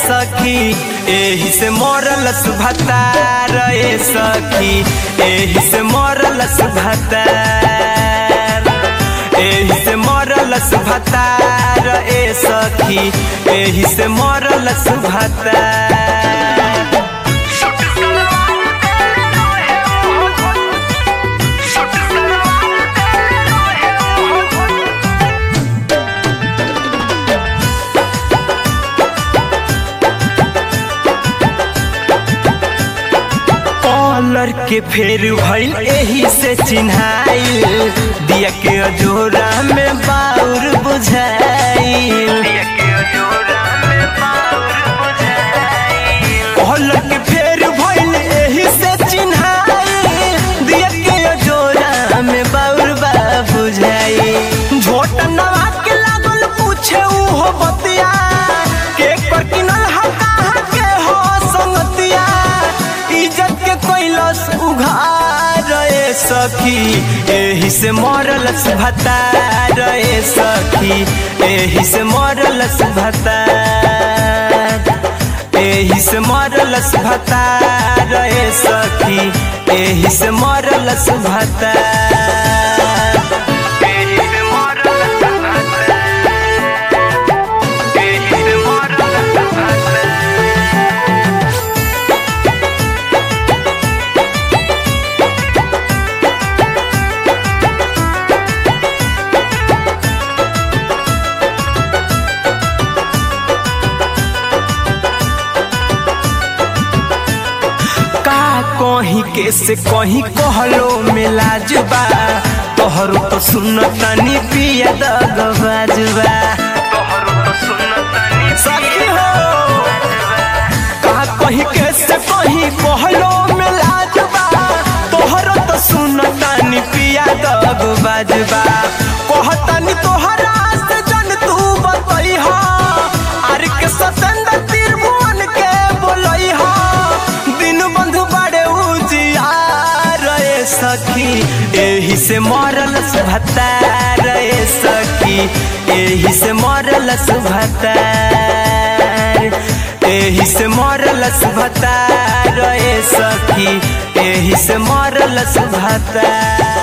सखी एही से मरल सुभतार ए सखी एही से मरल सुभतार एही से मरल सुभतार ए सखी एही से मरल सुभतार कॉलर के फेर भइल एही से चिन्हाइल दिया के अजोरा में बाउर बुझाइल कॉलर के फेर भइल एही से चिन्हाइल दिया के अजोरा में बाउर बा बुझाइल झोट नवा के लागल पूछे उहो बतिया के पर किनल हा कहाँ के हो संगतिया इज्जत के कैलस उघार ए सखी एही से मरल भतार ए सखी एही से मरल भतार एही से मरल भतार ए सखी एही से मरल भतार एही से मरल भतार एही से मरल भतार का कहीं के से कहीं कहलो मिलाजुबा तोहरो तो सुन तनी पिया दगबाजुबा तोहरो तो सुन तनी सखी हो का कहीं के से कहीं कहलो मिलाजुबा तोहरो तो सुन तनी पिया दगबाजुबा कहतनी तोहरा से जन तू बतई हो आर के सतेंद्र त्रिभुवन के बोलई हो दिन बंधु बड़े उजियार ए सखी एही से मरल भतार ए सखी एही से मरल भतार एही से मरल भतार ए सखी एही से मरल भतार